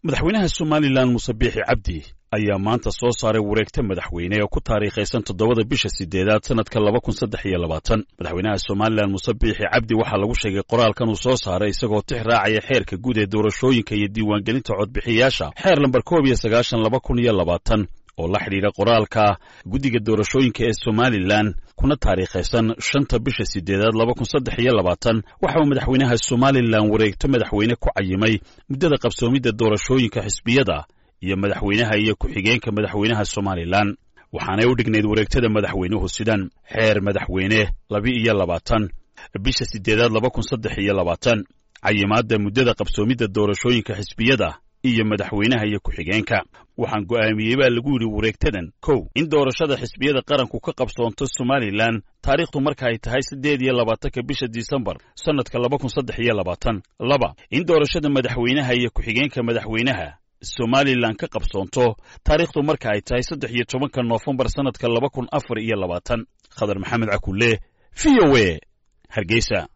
madaxweynaha somalilan muse biixi cabdi ayaa maanta soo saaray wareegta madaxweyne oo ku taariikhaysan toddobada bisha sideedaad sannadka laba kun saddex iyo labaatan madaxweynaha somalilan muse biixi cabdi waxaa lagu sheegay qoraalkan uu soo saaray isagoo tix raacaya xeerka guud ee doorashooyinka iyo diiwaangelinta codbixiyaasha xeer lambar koob iyo sagaashan laba kun iyo labaatan oo la xidhiidha qoraalka guddiga doorashooyinka ee somalilan kuna taariikhaysan shanta bisha sideedaad laba kun saddex iyo labaatan waxa uu madaxweynaha somalilan wareegto madaxweyne ku cayimay muddada qabsoomidda doorashooyinka xisbiyada iyo madaxweynaha iyo ku-xigeenka madaxweynaha somalilan waxaanay u dhignayd wareegtada madaxweynuhu sidan xeer madaxweyne laba-iyo labaatan bisha sideedaad laba kun saddex iyo labaatan cayimaadda muddada qabsoomidda doorashooyinka xisbiyada iyo madaxweynaha iyo ku-xigeenka waxaan go'aamiyey baa lagu yidhi wareegtadan kow in doorashada xisbiyada qaranku ka qabsoonto somalilan taariikhdu marka ay tahay siddeed iyo labaatanka bisha disembar sannadka laba kun saddex iyo labaatan laba in doorashada madaxweynaha iyo ku-xigeenka madaxweynaha somalilan ka qabsoonto taariikhdu marka ay tahay saddex iyo tobanka noofembar sannadka laba kun afar iyo labaatan khadar maxamed cakulle v o e hargeysa